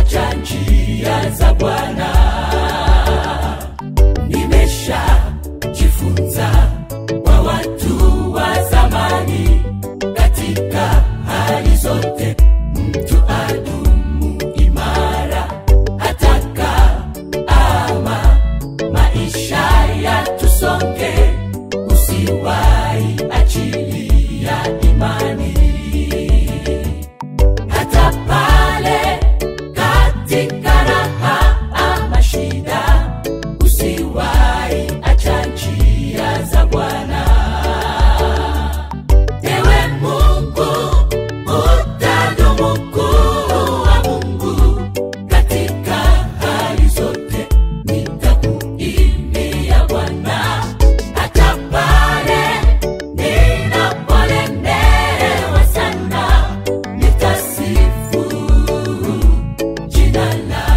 acha njia za Bwana. Nimesha jifunza kwa watu wa zamani, katika hali zote mtu adumu imara, hataka ama maisha yatusonge, usiwahi achilia imani hata pale katika raha ama shida, usiwahi acha njia za Bwana. Ewe Mungu, utadumu kuwa Mungu katika hali zote, nitakuimbia Bwana hata pale ninapolemewa sana, nitasifu jina lako.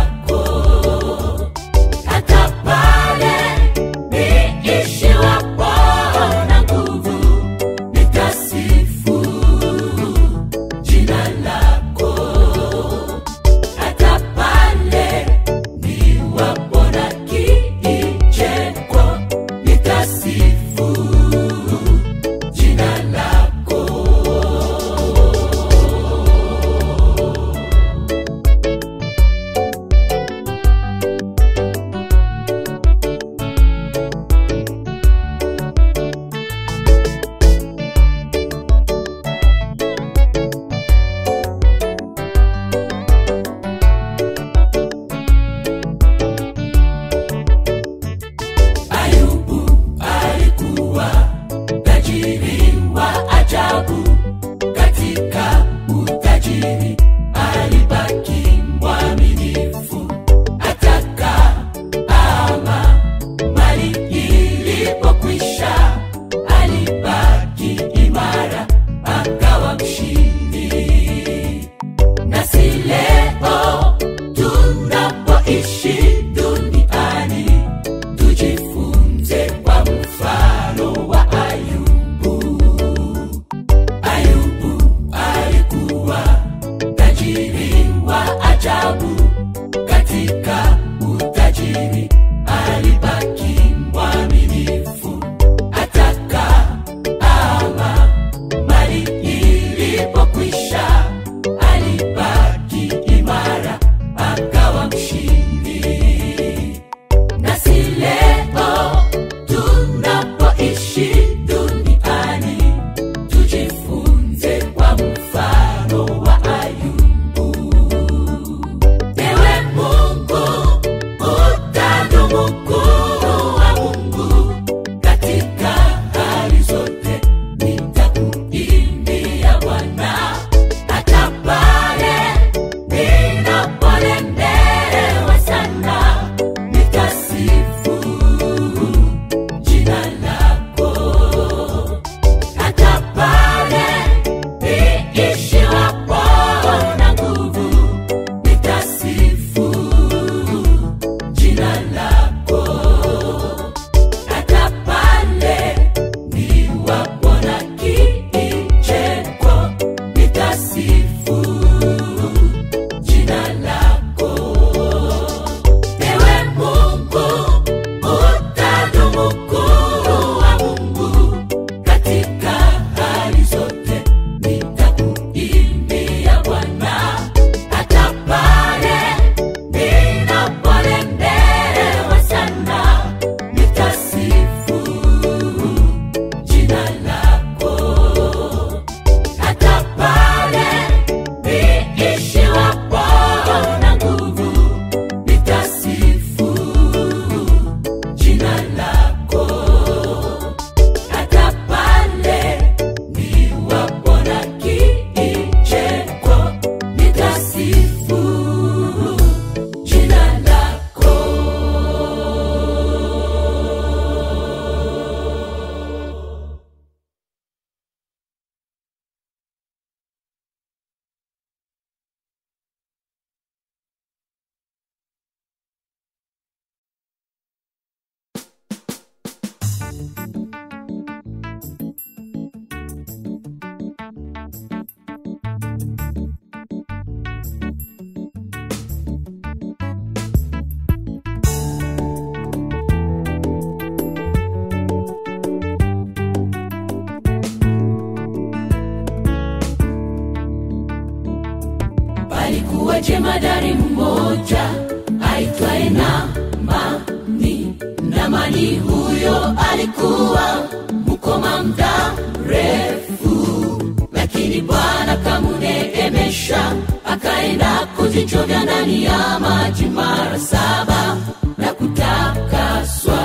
jemadari mmoja aitwaye Namani. Namani huyo alikuwa mkoma muda mrefu, lakini Bwana kamuneemesha, akaenda kujichovya ndani ya maji mara saba na kutakaswa.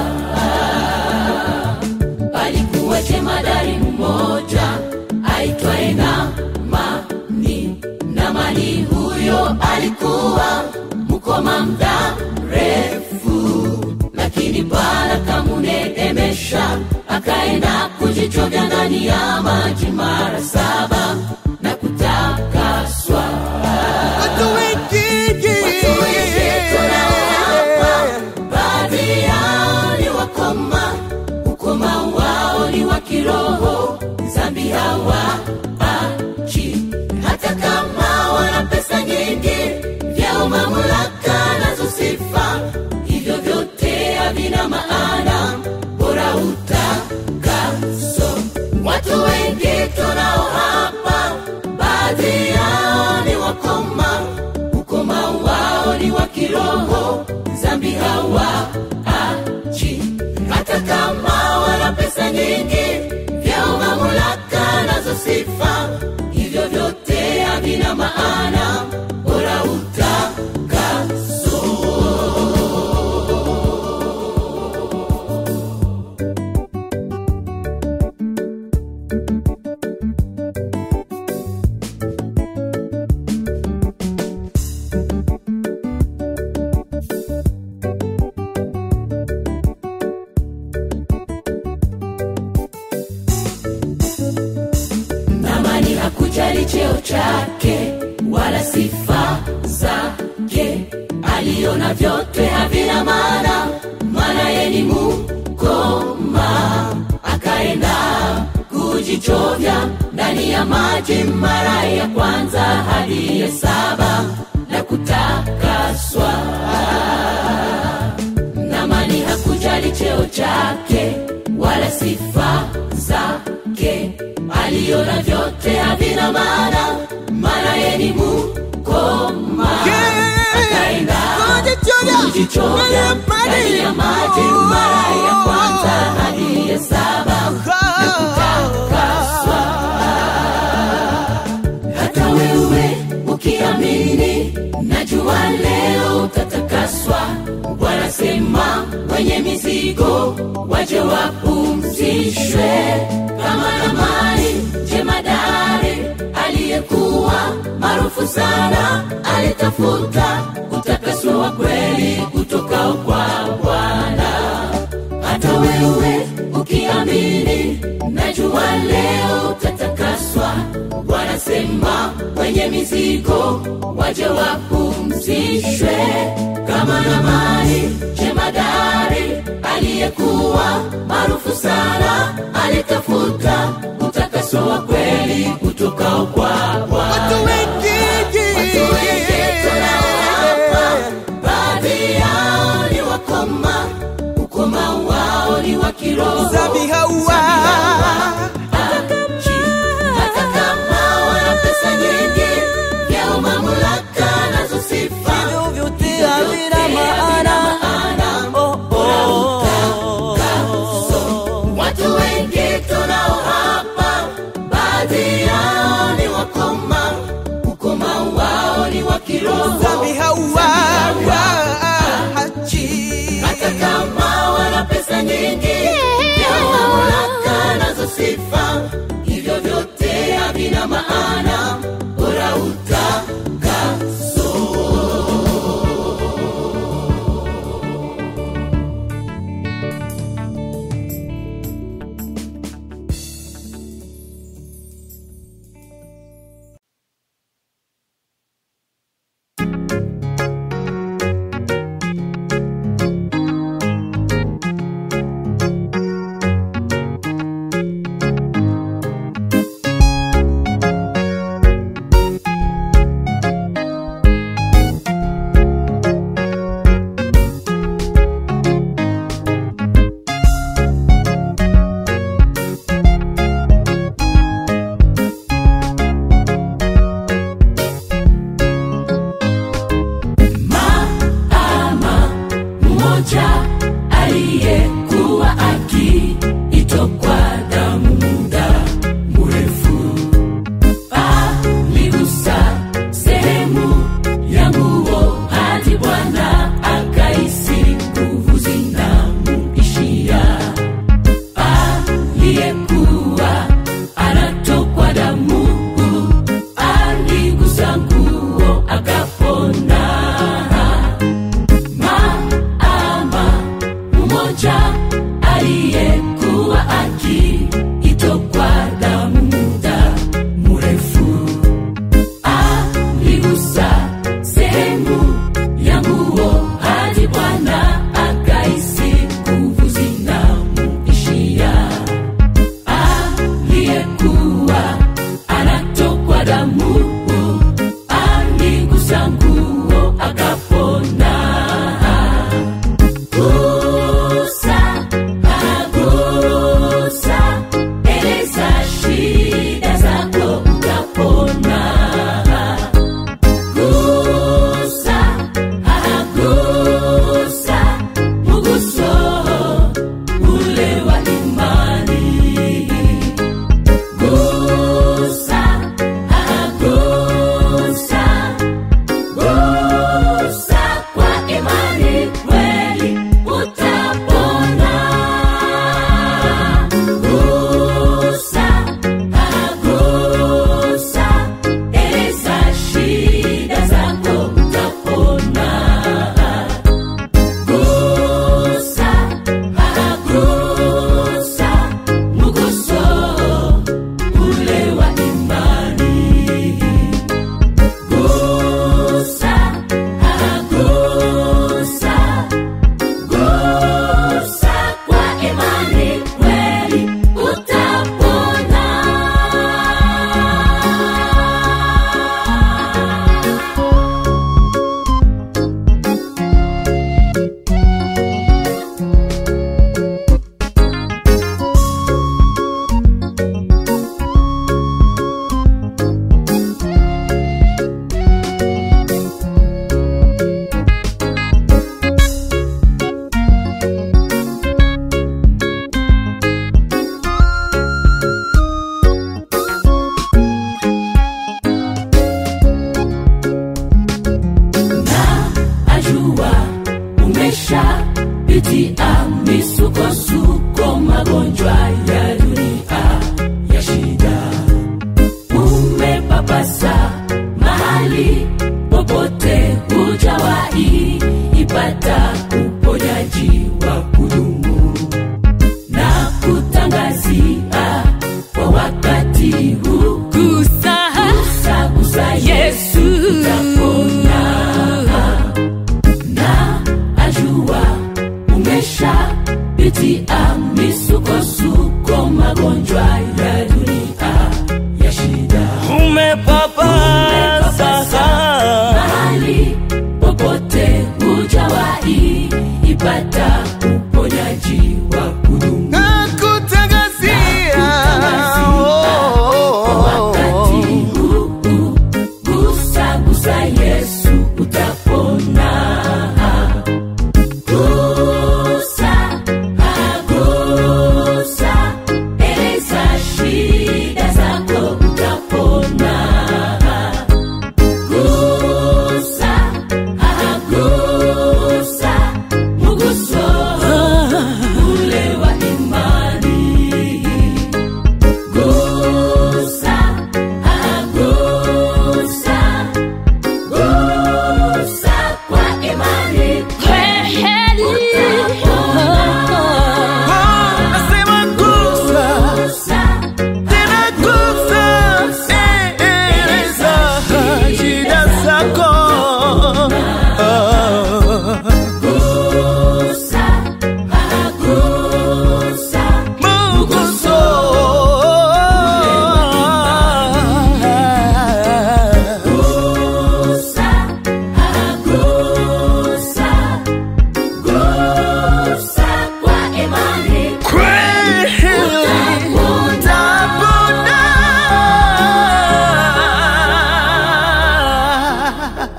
Palikuwa jemadari mmoja aitwaye Namani. Namani huyo alikuwa mkoma muda mrefu, lakini Bwana kamuneemesha, akaenda kujichovya ndani ya maji mara saba na kutakaswa. Watu wengi Watu wengi tunaohapa, baadhi yao ni wakoma, ukoma wao ni wa kiroho, dhambi hawaachi, hata kama wana pesa nyingi, vyao mamlaka nazo sifa, hivyo vyote havina maana, bora utakaso. Watu wengi tunao hapa, baadhi yao ni wakoma, ukoma wao ni wa kiroho, dhambi hawaachi, hata kama wana pesa nyingi, vyao mamlaka nazo sifa, hivyo vyote havina maana, bora utakaso. Namani hakujali cheo chake wala sifa zake, aliona vyote havina maana, maana yeye ni mkoma. Akaenda kujichovya ndani ya maji mara ya kwanza hadi ya saba na kutakaswa. Namani hakujali cheo chake wala sifa zake, aliona vyote havina maana, maana yeye ni mkoma. Akaenda kujichovya ndani ya maji mara ya kwanza hadi ya saba na kutakaswa. Hata wewe ukiamini, najua leo utatakaswa. Bwana sema, wenye mizigo waje wapumzishwe, kama Namani jemadari aliyekuwa maarufu sana, alitafuta utakaso wa kweli utokao kwa Bwana hata wewe ukiamini, najua leo utatakaswa. Bwana sema, wenye mizigo waje wapumzishwe, kama Namani jemadari aliyekuwa maarufu sana, alitafuta utakaso wa kweli utokao kwa Bwana. Watu wengi Watu wengi tunao hapa, baadhi yao ni wakoma, ukoma wao ni wa kiroho. Dhambi hawa Achi, hata kama wana pesa nyingi, vyao mamlaka nazo sifa, Hivyo vyote vyote havina havina maana. maana. Oh, Bora oh, utakaso. Watu wengi tunao hapa, baadhi yao ni wakoma pitia misukosuko magonjwa ya dunia ya shida umepapasa mahali popote hujawahi ipata uponyaji wa kudumu na kutangazia kwa wakati huu Gusa gusa gusa Yesu. utapona na ajua umesha pitia misukosuko magonjwa ya dunia ya shida umepapasa mahali popote hujawahi ipata uponyaji wa kudumu na kutangazia kwa wakati huu gusa gusa yesu utapona gusa agusa eleza shida zako utapona gusa agusa muguso ule wa imani gusa agusa gusa kwa imani nasema gusa gusa tena gusa eleza shida zako gusa agusa muguso gusa agusa gusa kwa imani kweli utapona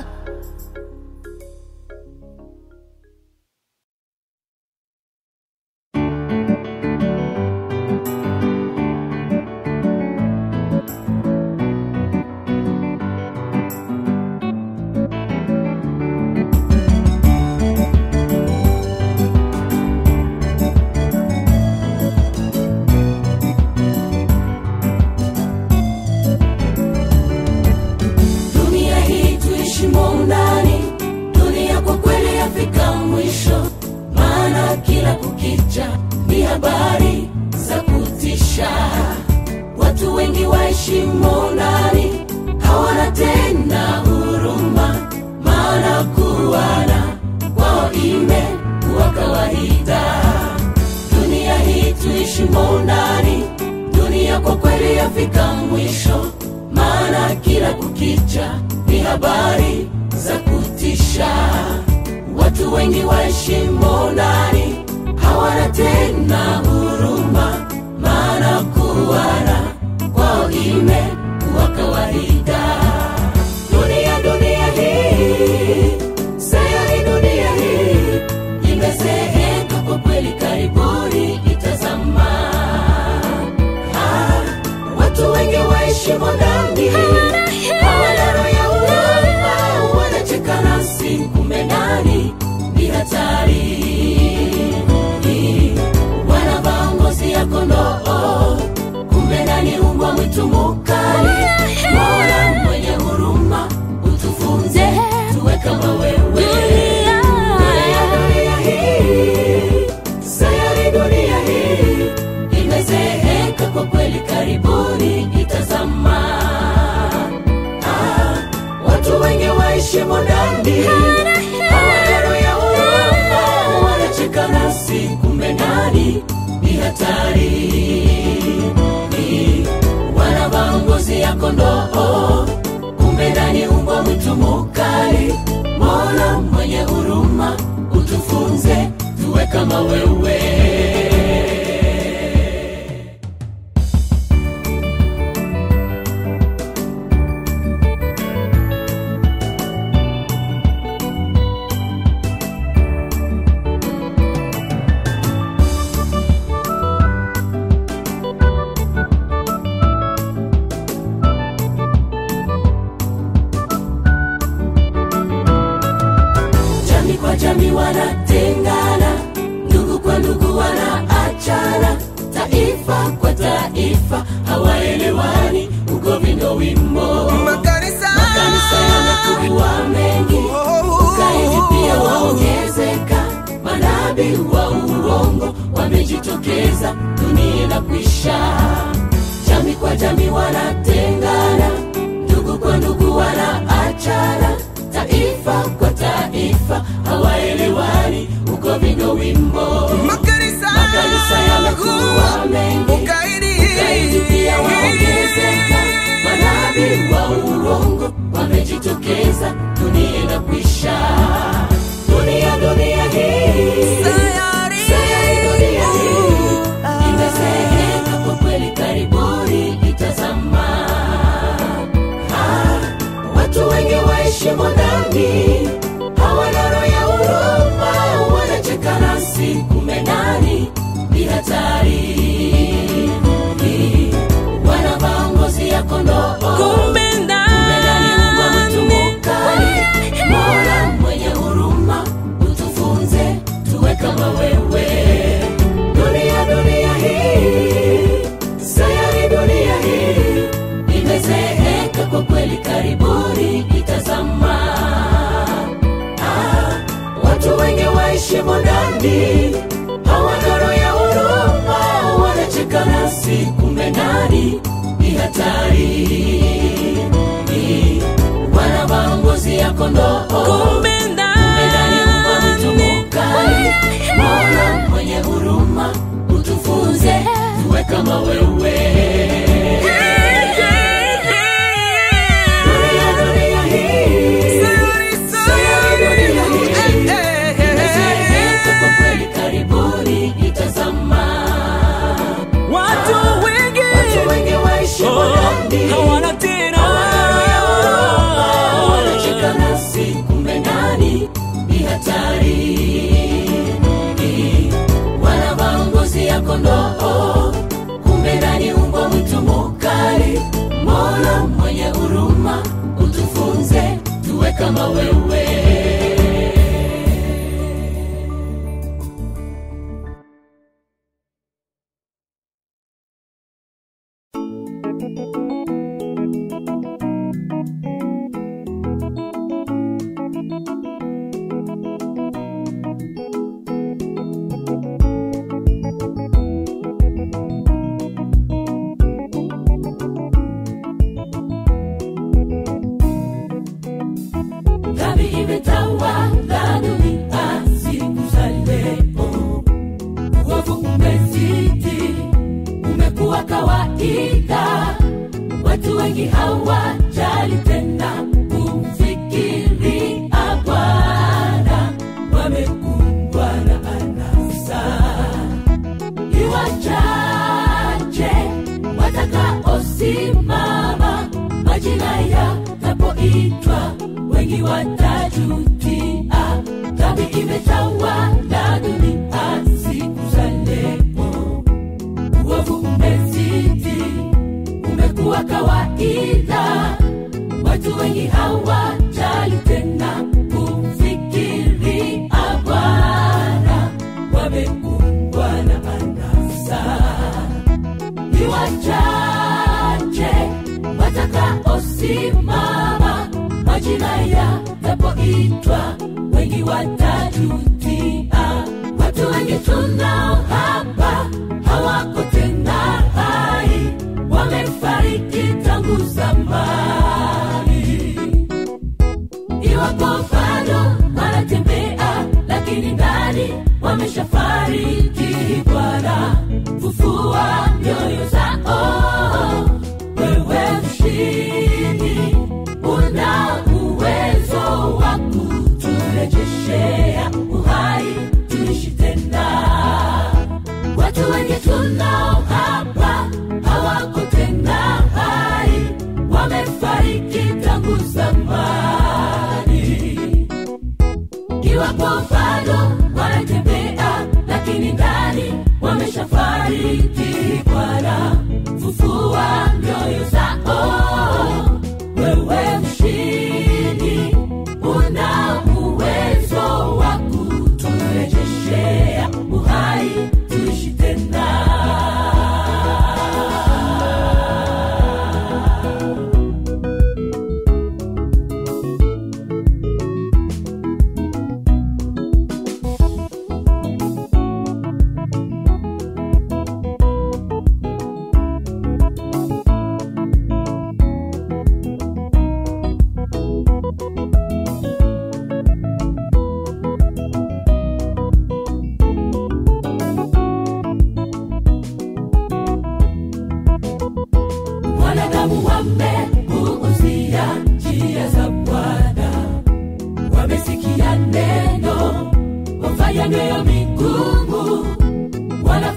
dunia hii tuishimo ndani dunia kwa kweli yafika mwisho maana kila kukicha ni habari za kutisha watu wengi waishimo ndani hawana tena huruma maana kuwana kwao imekuwa kawaida dunia hii tuishimo ndani dunia kwa kweli yafika mwisho maana kila kukicha ni habari za kutisha watu wengi waishimo ndani hawana tena huruma maana kuwana kwao imekuwa kawaida dunia dunia hii sayari dunia hii imezeeka kwa kweli karibuni itazama Ah, watu wengi waishimo ndani hawana roho ya huruma wanacheka nasi kumbe ndani ni hatari wanavaa ngozi ya kondoo kumbe ndani umbwa mwitu mukali mola mwenye huruma utufunze tuwe kama wewe Dunia, dunia hii, sayari dunia hii imezeeka kwa kweli karibuni itazama ah, watu wengi waishimo ndani hawana roho ya huruma wanacheka nasi kumbe ndani ni hatari wanavaa ngozi ya kondoo kumbe ndani umbwa mwitu mukali mola mwenye huruma utufunze tuwe kama wewe jamii kwa jamii wanatengana taifa kwa taifa hawaelewani ugovi ndo wimbo makanisa makanisa yamekuwa mengi ukaidi pia waongezeka manabii wa uongo wamejitokeza dunia na kuisha jami kwa jami wanatengana ndugu kwa ndugu wanaachana taifa kwa taifa hawaelewani ugovi ndo wimbo makanisa makanisa yamekuwa mengi ukaidi ukaidi pia waongezeka manabii wa uongo wamejitokeza dunia na kuisha dunia dunia hii Sayari. sayari dunia hii imezeeka kwa kweli karibuni itazama Ah, watu wengi waheshimu dhambi hawana roho ya huruma wanacheka nasi kumbe ndani ni hatari wanavaa ngozi ya kondoo kumbe ndani mbwa mtu mukali mola mwenye huruma utufunze tuwe kama wewe dunia dunia hii sayari dunia hii imezeeka kwa kweli karibuni itazama ah, watu wengi waheshimu dhambi hawana roho ya huruma wanacheka nasi kumbe ndani ni hatari wanavaa ngozi ya kondoo kumbe ndani mbwa mtu mukali mola mwenye huruma utufunze tuwe kama wewe dunia dunia hii sayari dunia hii imezeeka kwa kweli karibuni itazama watu wengi watu wengi waishi oh, dhambi hawana tena wanacheka nasi kumbe ndani ni hatari wanavaa ngozi ya kondoo kumbe ndani umbwa mwitu mukali mola mwenye huruma utufunze tuwe kama wewe dhambi imetawala dunia siku za leo uovu umezidi umekuwa kawaida watu wengi hawajali tena kumfikiria bwana wamekumbwa na anasa ni wachache watakaosimama majina yatapoitwa wengi watajutia dhambi imetawala dunia siku za leo uovu umezidi umekuwa kawaida watu wengi hawajali tena kumfikiria bwana wamekumbwa na anasa ni wachache watakaosimama majina yatapoitwa wengi watajutia watu wengi tunao hapa hawako tena hai wamefariki tangu zamani iwapo bado wanatembea lakini ndani wameshafariki bwana fufua mioyo zao wewe mshindi una uwezo wa kuturejeshea uhai tuishi tena watu wengi tunao hapa hawako tena hai wamefariki tangu zamani iwapo bado wanatembea lakini ndani wameshafariki bwana fufua mioyo zao wewe mshindi una uwezo wa kuturejeshea uhai tuishi tena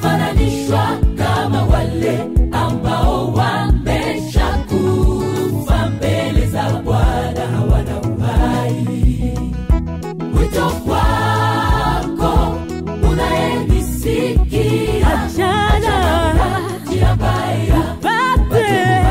wanafananishwa kama wale ambao wameshakufa mbele za Bwana, hawana uhai. Wito kwako unayenisikia, Achana. njia mbaya Pate.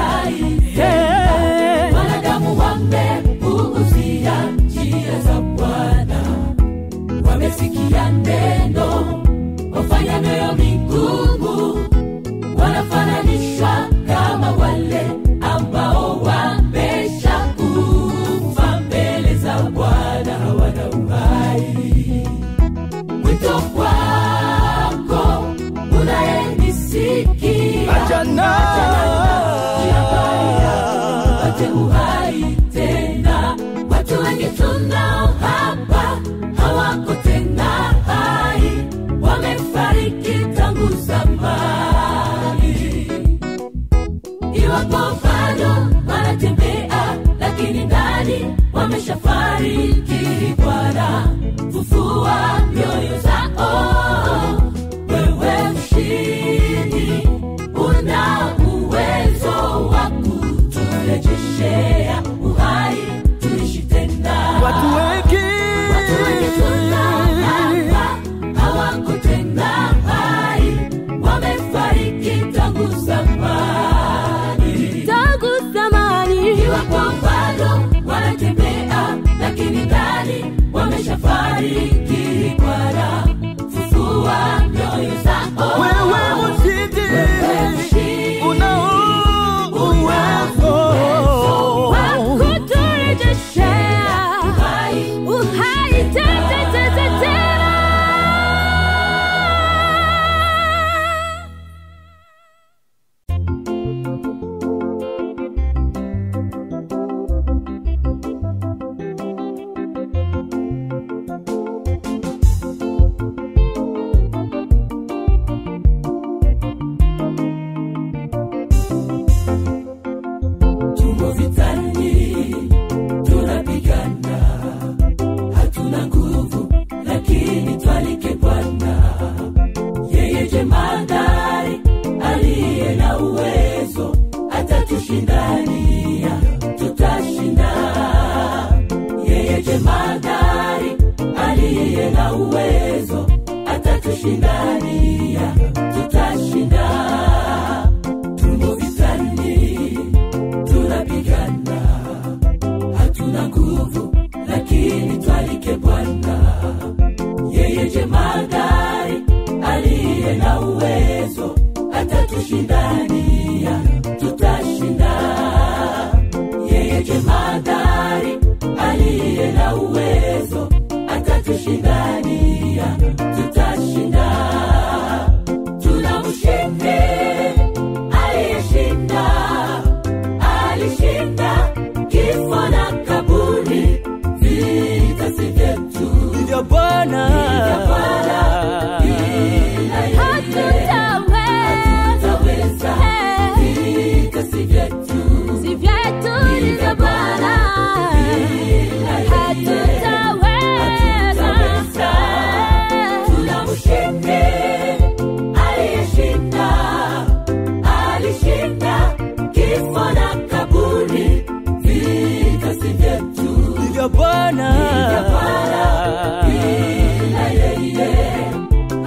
Eh. wanadamu wamepuuzia njia za Bwana, wamesikia neno, wafanya mioyo migumu, wanafananishwa kama wale ambao wameshakufa mbele za Bwana, hawana uhai. Wito kwako unayenisikia, Achana. njia mbaya wapate uhai tena. Watu wengi tunao hapa hawako tena hai, wamefariki tangu zamani. Iwapo bado wanatembea, lakini ndani wameshafariki. Bwana, fufua mioyo zao, wewe mshindi, una uwezo wa kuturejeshea uhai, tuishi tena. Watu wengi Watu wengi tunahapa hawako tena hai, wamefariki tangu zamani. tangu zamani Iwapo bado wanatembea, lakini ndani wameshafariki. Bwana, fufua mioyo zao. wewe mshindi Wewe mshindi, unao uwezo kuturejeshea uhai, uhai tete tete tena tumo vitani, tunapigana, hatuna nguvu, lakini twalike Bwana. Yeye jemadari aliye na uwezo, atatushindania, tutashinda. Yeye jemadari aliye na uwezo, atatushindania, tutashinda. Tumo vitani, tunapigana, hatuna nguvu, lakini twalike Bwana. Yeye jemadari aliye na uwezo, atatushindania, tutashinda. Yeye jemadari aliye na uwezo, atatushindania, tutashinda. Tuna mshindi aliyeshinda, alishinda kifo na kaburi, vita si vyetu, vya Bwana ila yeye hatutaweza, vita si vyetu, si vyetu ni vya Bwana ila yeye hatutaweza. Tuna mshindi aliyeshinda, alishinda kifo na kaburi, vita si vyetu, vya Bwana ila yeye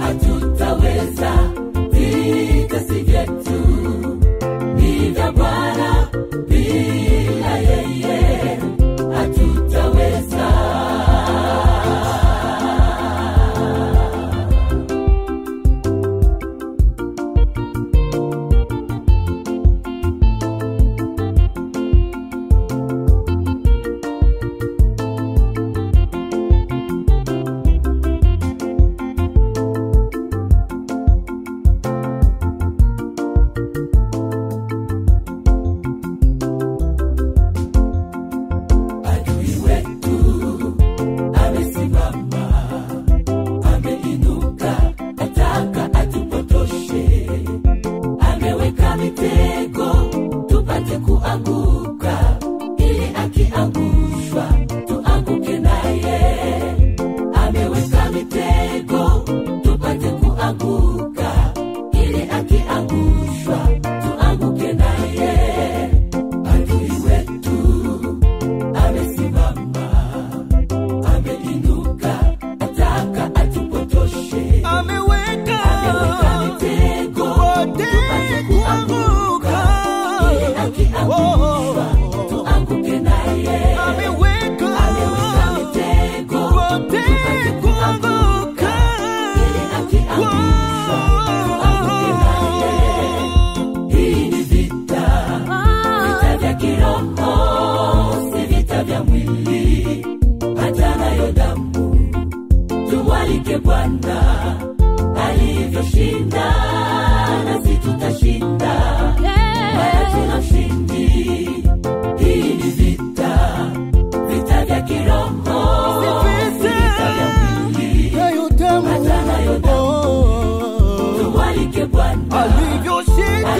tumwalike bwana alivyoshinda nasi tutashinda maana tuna ushindi hii ni vita vita vya kiroho si vita vya mwili hata nayo damu tumwalike bwana alivyoshinda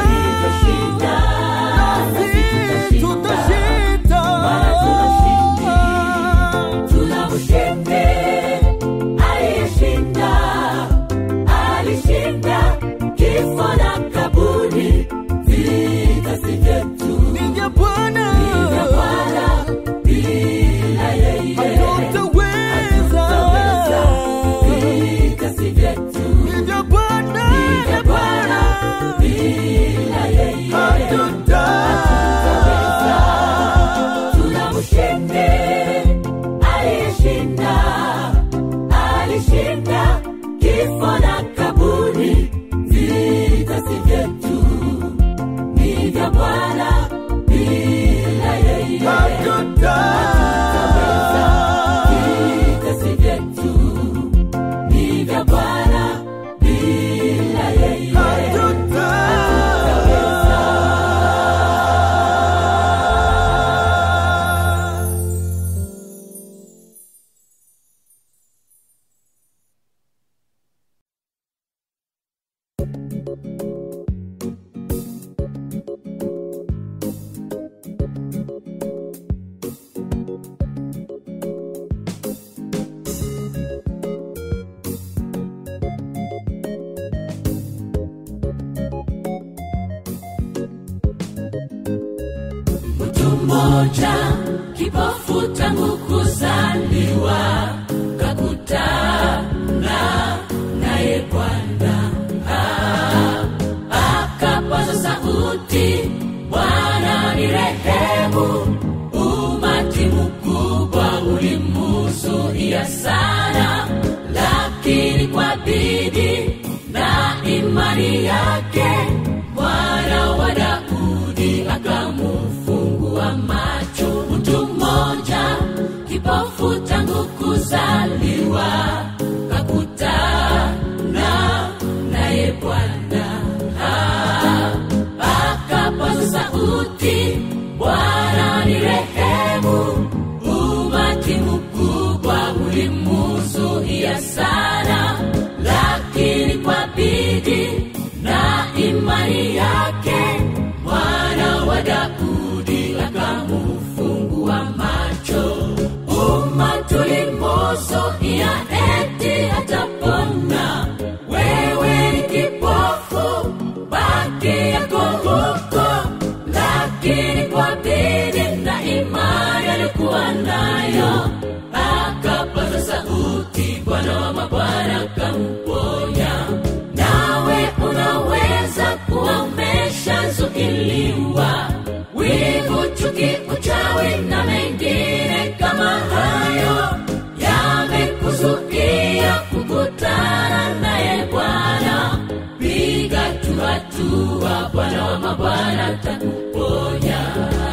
nasi tutashinda maana tuna ushindi tuna ushindi aliyeshinda alishinda kifo na kaburi vita si vyetu vya bwana bila yeye hatutaweza vita si vyetu vya bwana bila yeye hatutaweza tuna mshindi aliyeshinda alishinda kifo na kaburi vita si vyetu ni vya bwana bila yeye hatutaweza vita si vyetu ni vya bwana bila yeye mtu mmoja kipofu tangu kuzaliwa kakutana naye bwana Ah, akapaza sauti bwana ni rehemu umati mkubwa ulimuzuia sana lakini kwa bidii na imani yake mwana wa daudi akamufungua macho mtu mmoja kipofu tangu kuzaliwa kakutana naye bwana Ah, akapaza sauti bwana ni rehemu umati mkubwa ulimuzuia sana lakini kwa bidii na imani yake mwana wa daudi akamufungua macho umatulimuzuia eti atapona wewe ni kipofu baki yako huko lakini kwa bidii na imani alikuwa nayo akapaza sauti bwana wa mabwana kamponya nawe unaweza kuwa umeshazuiliwa wivu chuki uchawi na mengine kama hayo yamekuzuia kukutana naye bwana piga tu hatua bwana wa mabwana takuponya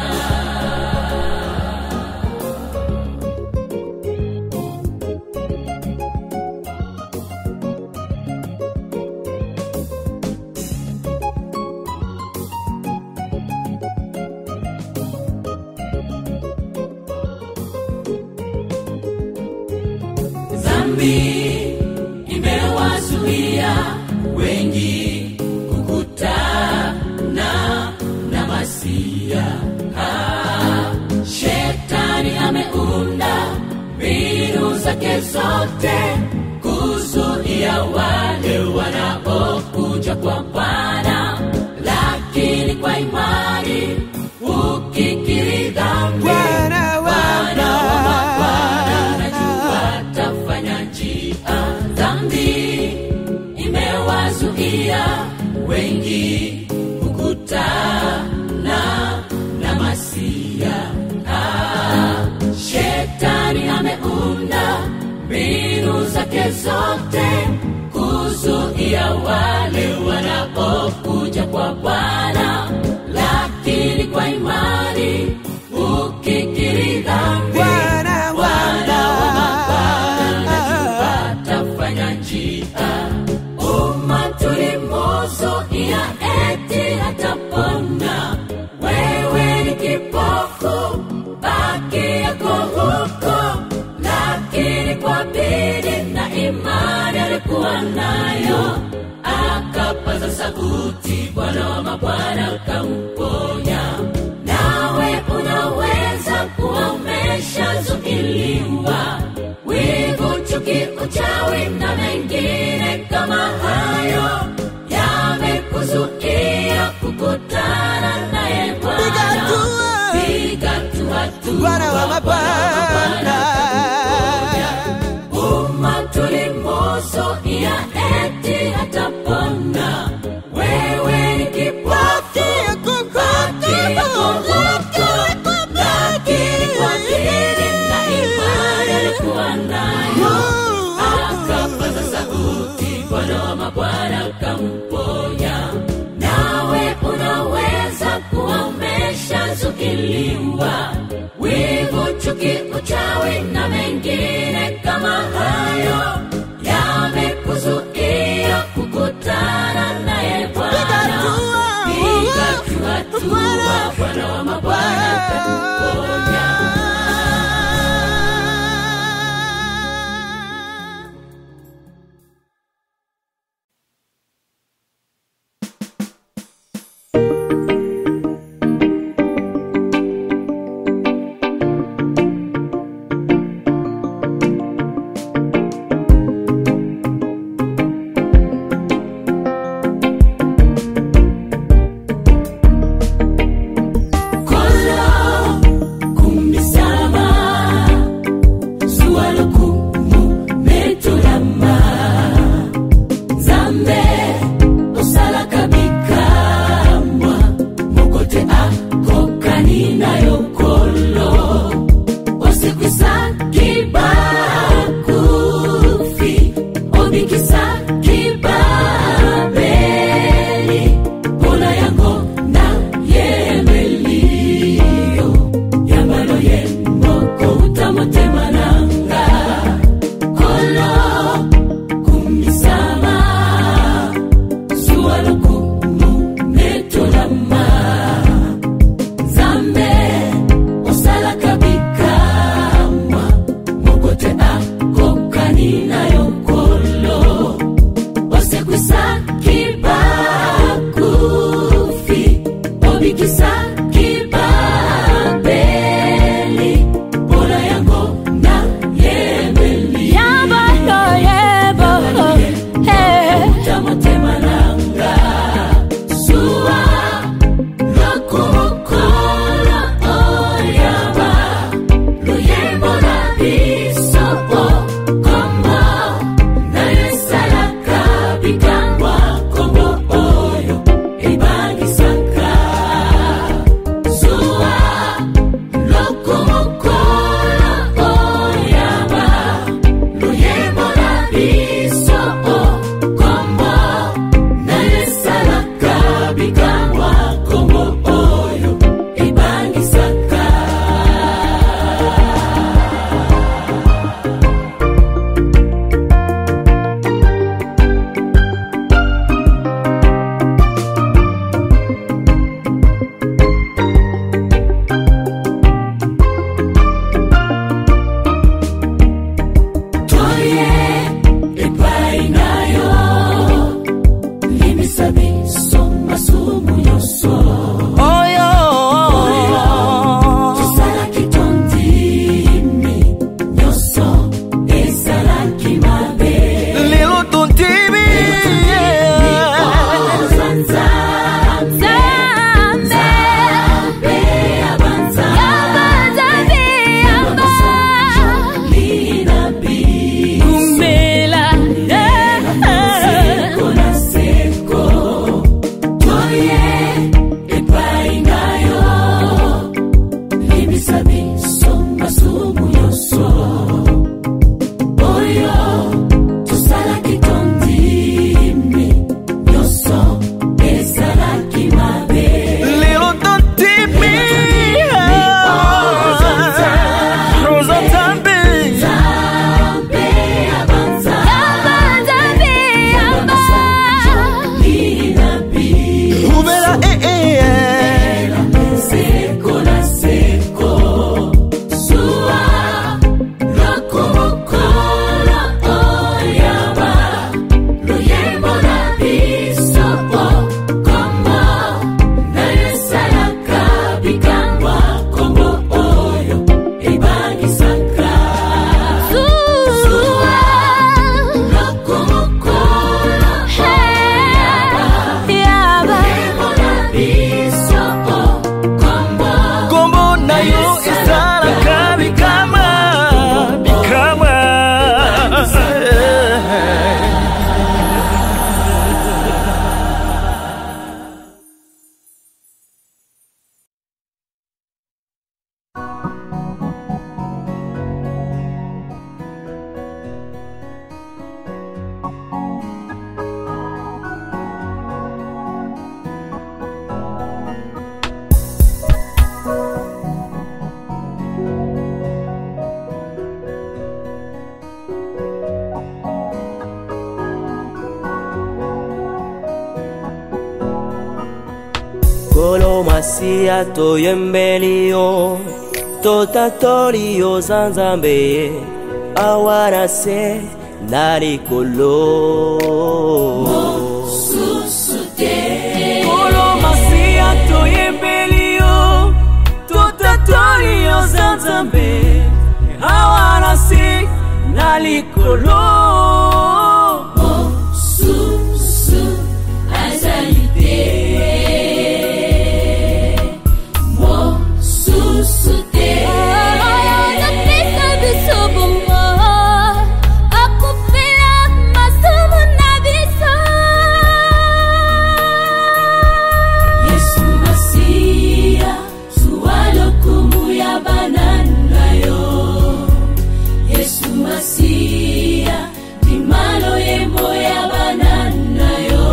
dhambi imewazuia wengi kukutana na masia ah, shetani ameunda mbinu zake zote kuzuia wale wanaokuja kwa bwana lakini kwa imani ukikiri dhambi Bwana wa Bwana wa mabwana najua atafanya njia dhambi imewazuia wengi kukutana na masia ah, shetani ameunda mbinu zake zote kuzuia wale wanaokuja kwa bwana lakini kwa imani ukikiri dhambi Bwana wa Bwana wa mabwana najua atafanya alikuwa nayo akapaza sauti bwana wa mabwana akamponya nawe unaweza kuwa umeshazuiliwa wivu chuki uchawi na mengine kama hayo yamekuzuia kukutana naye bwana piga tu hatua Bwana wa mabwana umatulimoso ya eti hatapona wewe ni kipofu baki kuvuka lakini kwa dini na imani alikuwa nayo akapaza sauti bwana wa mabwana akamponya nawe unaweza kuwa umeshazuiliwa wivu chuki uchawi na mengine kama hayo yamekuzuia kukutana naye bwana piga tu hatua bwana wa mabwana atakuponya masiya toyembeli yo totatoli yo za nzambe awa na se na likolo Kolo masiya toyembeli yo totatoli yo za nzambe awa na se na likolo Yesu Masia, zuwa lokumu ya banana yo. Yesu Masia, dimalo yembo ya banana yo.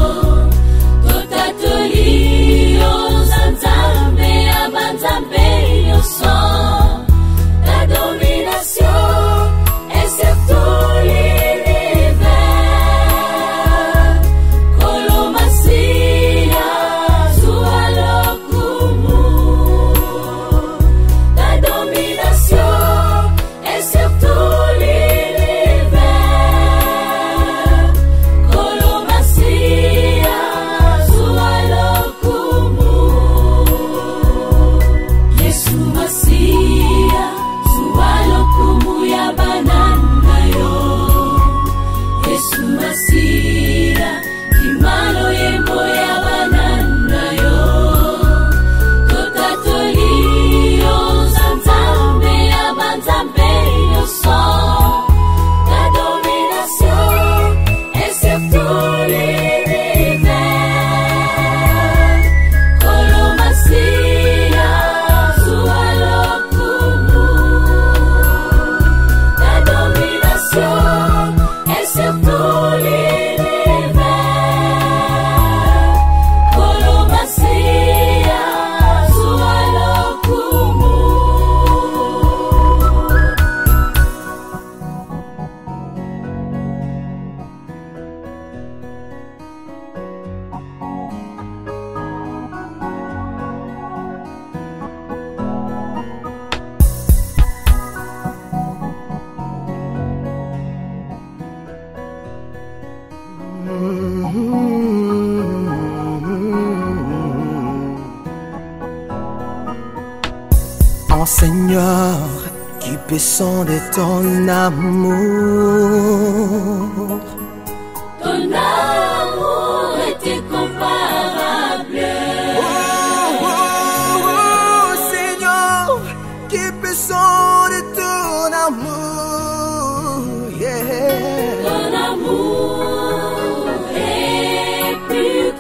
Totatoli yo za nzambe ya banzambe nyonso. La domination est sur tout l'univers. Kolomasia, zuwa lokumu. La domination est sur tout l'univers. Kolomasia, zuwa lokumu. Yesu Masia, zuwa lokumu ya banana yo. Yesu Masia, kimalo yembo ya banana yo. Totatoli yo za nzambe ya banzambe nyonso. La domination est sur tout l'univers. Kolomasia, zuwa lokumu. La domination est sur tout l'univers. Kolomasia, zuwa lokumu. En Seigneur, qui peut sonder ton amour. Ton amour est incomparable. Oh, oh, oh, Seigneur, qui peut sonder ton amour. Yeah. Ton amour est plus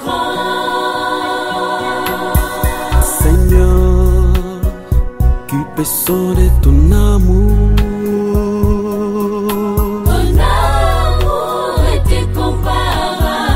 grand. Seigneur, qui peut sonner ton amour. Ton amour est incomparable.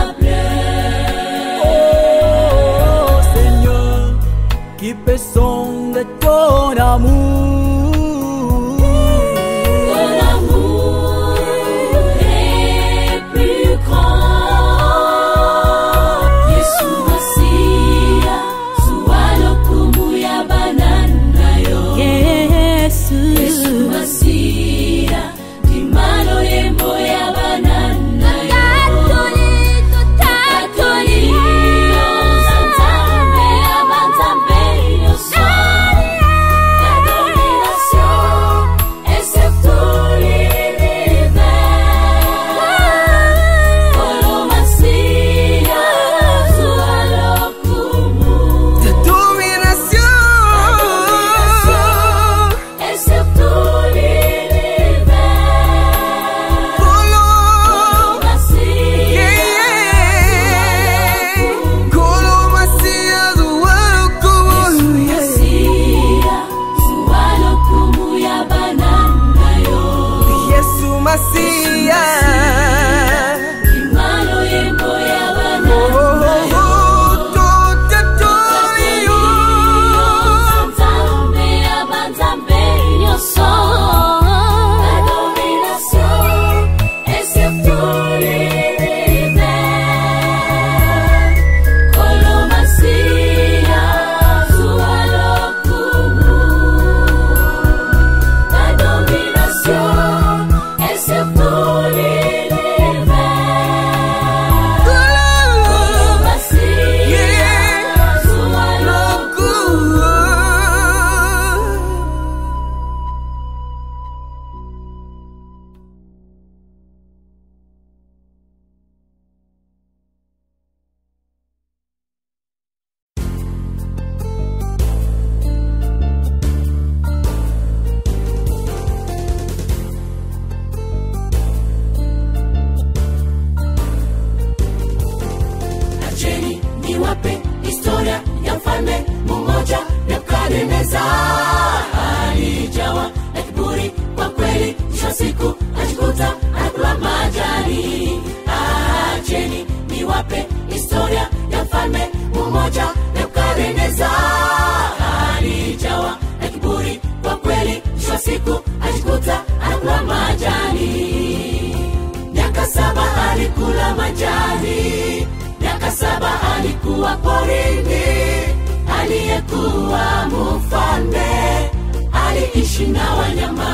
saba alikuwa porini aliyekuwa mfalme aliishi na wanyama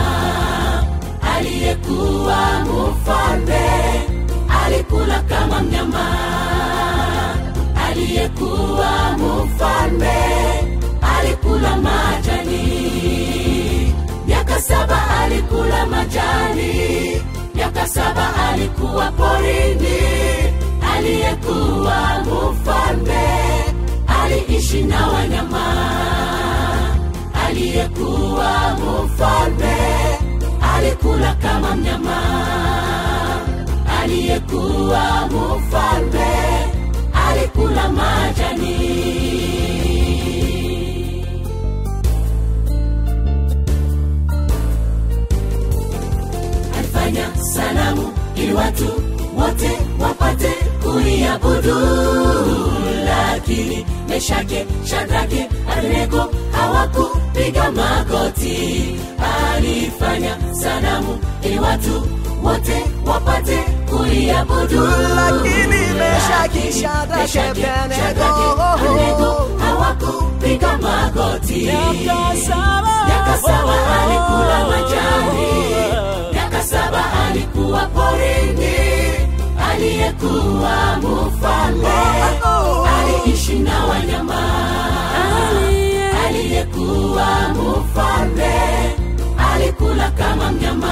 aliyekuwa mfalme alikula kama mnyama aliyekuwa mfalme alikula majani miaka saba alikula majani miaka saba alikuwa porini aliyekuwa mfalme aliishi na wanyama aliyekuwa mfalme alikula kama mnyama aliyekuwa mfalme alikula majani alifanya sanamu ili watu wote wapate kuiabudu lakini meshake shadrake abednego hawakupiga magoti alifanya sanamu ili watu wote wapate kuiabudu Lakini Meshaki, Shadrake, Meshaki, Abednego, Shadrake, Abednego hawakupiga magoti Miaka saba. miaka saba alikula majani miaka saba alikuwa porini aliyekuwa mfalme aliishi na wanyama aliyekuwa mfalme alikula kama mnyama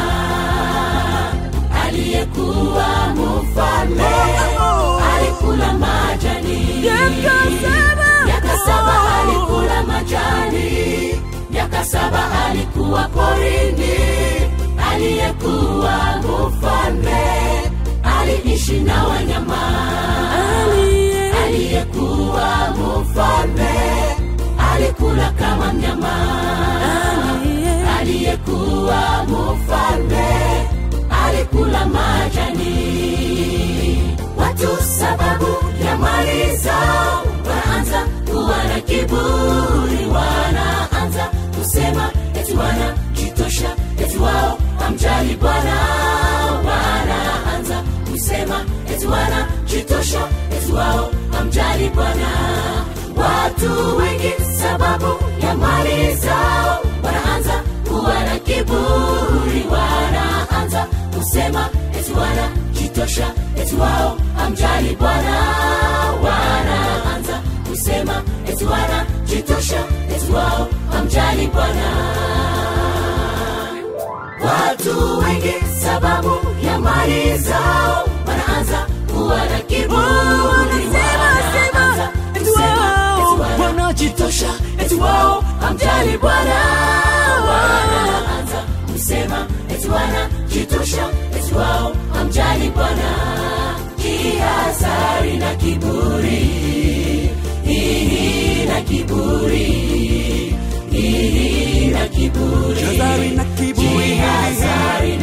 aliyekuwa mfalme alikula majani miaka saba alikula majani miaka saba alikuwa porini aliyekuwa mfalme aliishi na wanyama aliyekuwa mfalme alikula kama mnyama aliyekuwa mfalme alikula majani watu sababu ya mali zao wanaanza kuwa na kiburi wanaanza kusema eti wanajitosha eti wao hamjali bwana wanaanza kusema eti wanajitosha eti wao hamjali bwana watu wengi sababu ya mali zao wanaanza kuwa na kiburi wanaanza kusema eti wanajitosha eti wao hamjali bwana wanaanza kusema eti wanajitosha eti wao hamjali bwana watu wengi sababu ya mali zao wanaanza kuwa na kiburi wanaanza kusema eti wanajitosha eti wao hamjali bwana wanaanza kusema eti wanajitosha eti wao hamjali bwana jihazari na kiburi hihi na kiburi hihi na kiburi Jihadhari na kiburi. Jihadhari